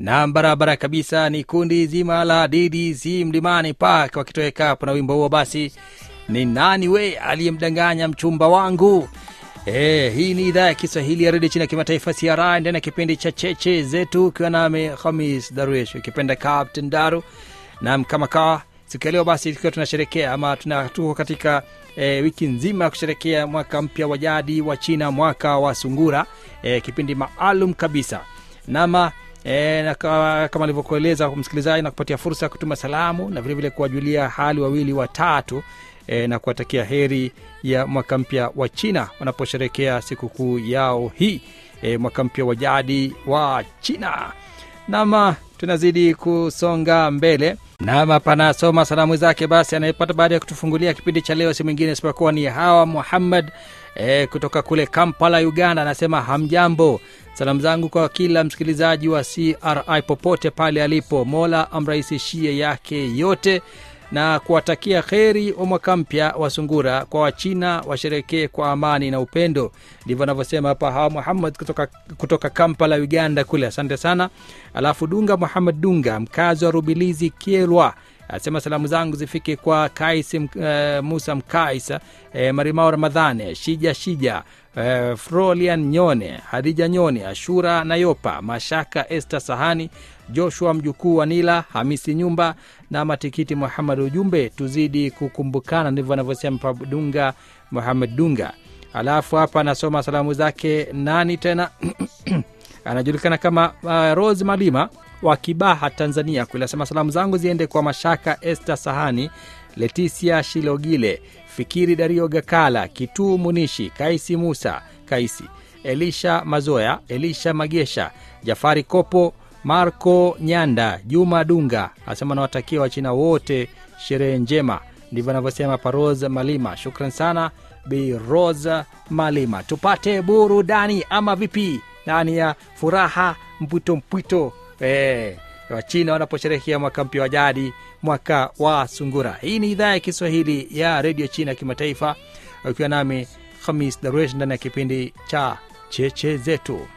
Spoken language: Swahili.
na barabara kabisa ni kundi zima la ddc mlimani park wakitoweka hapo na wimbo huo basi ni nani we aliyemdanganya mchumba wangu E, hii ni idhaa ya kiswahili ya redio chini ya kimataifa cri ndani ya kipindi cha cheche zetu ukiwa nami hamis daruesh ukipenda captain daru nam kama kawa siku ya leo basi tukiwa tunasherekea ama tuna tuko katika e, wiki nzima ya kusherekea mwaka mpya wa jadi wa china mwaka wa sungura e, kipindi maalum kabisa nama E, na ka- kama alivyokueleza msikilizaji na kupatia fursa ya kutuma salamu na vilevile kuwajulia hali wawili watatu e, na kuwatakia heri ya mwaka mpya wa china wanaposherekea sikukuu yao hii e, mwaka mpya wa jadi wa china nama tunazidi kusonga mbele nama panasoma salamu zake basi anayepata baada ya kutufungulia kipindi cha leo si mwingine isipokuwa ni hawa muhammad e, kutoka kule kampala uganda anasema hamjambo salamu zangu kwa kila msikilizaji wa cri popote pale alipo mola amrahisishie yake yote na kuwatakia kheri wa mwaka mpya wa sungura kwa wachina washerekee kwa amani na upendo ndivyo anavyosema hapa hawa muhammad kutoka, kutoka kampala uganda kule asante sana alafu dunga muhammad dunga mkazi wa rubilizi kielwa asema salamu zangu zifike kwa kais uh, musa mkaisa uh, marimao ramadhane shija shija uh, frolian nyone hadija nyone ashura nayopa mashaka este sahani joshua mjukuu wa nila hamisi nyumba na matikiti muhamad ujumbe tuzidi kukumbukana ndivyo anavyosema pa dunga muhamad dunga alafu hapa anasoma salamu zake nani tena anajulikana kama uh, rose malima wa kibaha tanzania kule asema salamu zangu ziende kwa mashaka este sahani letisia shilogile fikiri dario gakala kituu munishi kaisi musa kaisi elisha mazoya elisha magesha jafari kopo marco nyanda juma dunga asema nawatakia wachina wote sherehe njema ndivyo anavyosema paros malima shukran sana bi rosa malima tupate burudani ama vipi ndani ya furaha mpwito mpwito eh, wachina wanaposherehekea mwaka mpya wa jadi mwaka wa sungura hii ni idhaa ya kiswahili ya redio china ya kimataifa ukiwa nami hamis daruesh ndani ya kipindi cha cheche zetu